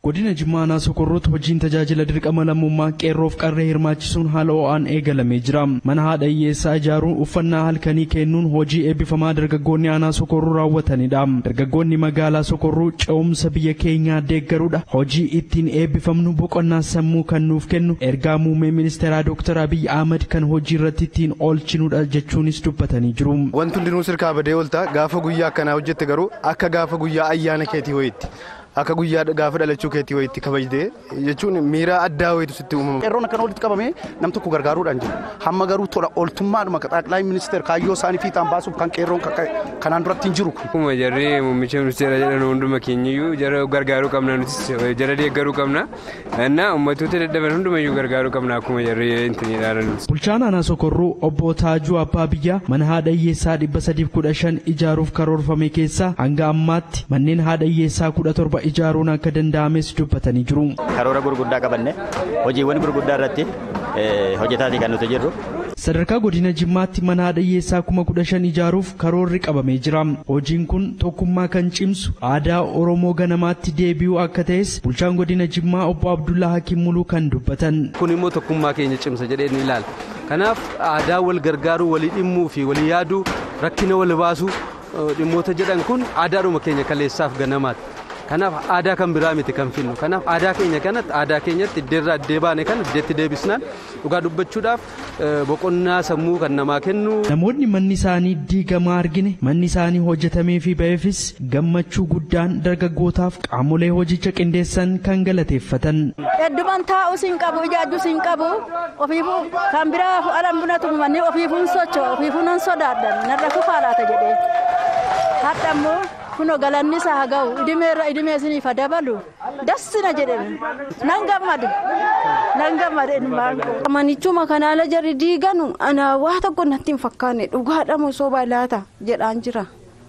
Godina Jimmaa Aanaa Sokorrooti hojiin tajaajila dirqama lammummaa qeerroof qarree hirmaachisuun haala ho'aan eegalamee jira. Mana haadha hiyyeessaa ijaaruun uffannaa halkanii kennuun hojii eebbifamaa dargaggoonni Aanaa Sokorruu raawwatanidha. Dargaggoonni magaalaa Sokorruu ce'umsa biyya keenyaa deeggaruudha. Hojii ittiin eebbifamnu boqonnaa sammuu kan nuuf kennu ergaa muummee ministeeraa Dr. Abiy Ahmad kan hojii irratti ittiin oolchinudha jechuunis dubbatanii jiru. Wanti hundinuu sirkaa badee oolta gaafa guyyaa akkanaa hojjette garuu akka gaafa guyyaa ayyaana keetii wayitti. akka guyyaa gaafa dhalachuu keetii wayitti kabajde jechuun miira addaa wayitu sitti uumama. Qeerroon akkan walitti qabamee nam tokko gargaaruudhaan jiru. Hamma garuu tola ooltummaadhuma xaaqilaa ministeer kaayyoo isaanii fiixaan baasuuf kan qeerroon kanaan duratti hin jiru. Akkuma jarri muummicha ministeera jedhan hunduma keenyayyuu jara gargaaruu qabna nutis jara deeggaruu qabna. Innaa ummatoota dadhaban hundumayyuu gargaaruu qabna akkuma jarri intin ilaalan. Bulchaan Aanaa Sokorruu obbo Taajuu Abbaa Biyyaa mana haadha hiyyeessaa dhibba sadiif kudha shan ijaaruuf karoorfame keessaa hanga ammaatti manneen haadha hiyyeessaa kudha torba ijaaruun akka danda'ames dubbatanii jiru. Karoora gurguddaa qabanne hojiiwwan gurguddaa irratti hojjetaatii kan nuti jirru. Sadarkaa godina Jimmaatti mana haadha hiyyeessaa kuma kudha shan ijaaruuf karoorri qabamee jira. Hojiin kun tokkummaa kan cimsu aadaa Oromoo ganamaatti deebi'uu akka ta'es bulchaan godina Jimmaa obbo Abdullaa Hakiim Muluu kan dubbatan. Kun immoo tokkummaa keenya cimsa jedhee ni ilaala. Kanaaf aadaa wal gargaaruu, walii dhimmuu fi walii yaaduu, rakkina wal baasuu dhimmoota jedhan kun aadaadhuma keenya kaleessaaf ganamaati. Kanaaf aadaa kan biraa miti kan finnu. Kanaaf aadaa keenya kanatti aadaa keenyatti iddeerraa iddee baane kan iddeetti deebisnaan dhugaa dubbachuudhaaf boqonnaa sammuu kan namaa kennu. Namoonni manni isaanii diigamaa argine manni isaanii hojjetamee fi ba'eefis gammachuu guddaan dargaggootaaf qaamolee hojicha qindeessan kan galateeffatan. Hedduman taa'us hin qabu ijaajjus hin qabu ofiifuu kan biraa alan bunatu manni ofiifuun socho'a ofiifuun nan sodaadhan narra kufaa laata jedhee. Hadha immoo kunoo galanni isaa haa ga'u idimeerra idimee isiniif dabalu dassina jedhame nan gammadu nan gammadu ilmaan koo. Manichuma kanaala jarri diiganu ana waa tokko natti hin fakkaanne dhugaadhamu soba laata jedhaan jira.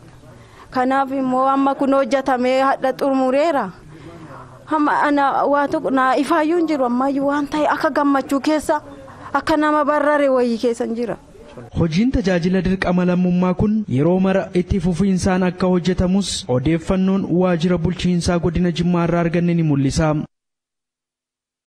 Kanaaf immoo amma kun hojjetamee hadha xumureera. Hamma ana waa tokko naa ifaayyuu hin jiru ammayyuu waan ta'e akka gammachuu keessa akka nama barrare wayii keessa jira. Hojiin tajaajila dirqama lammummaa kun yeroo mara itti fufiinsaan akka hojjetamus odeeffannoon waajjira bulchiinsaa godina Jimmaa irraa arganne ni mul'isa.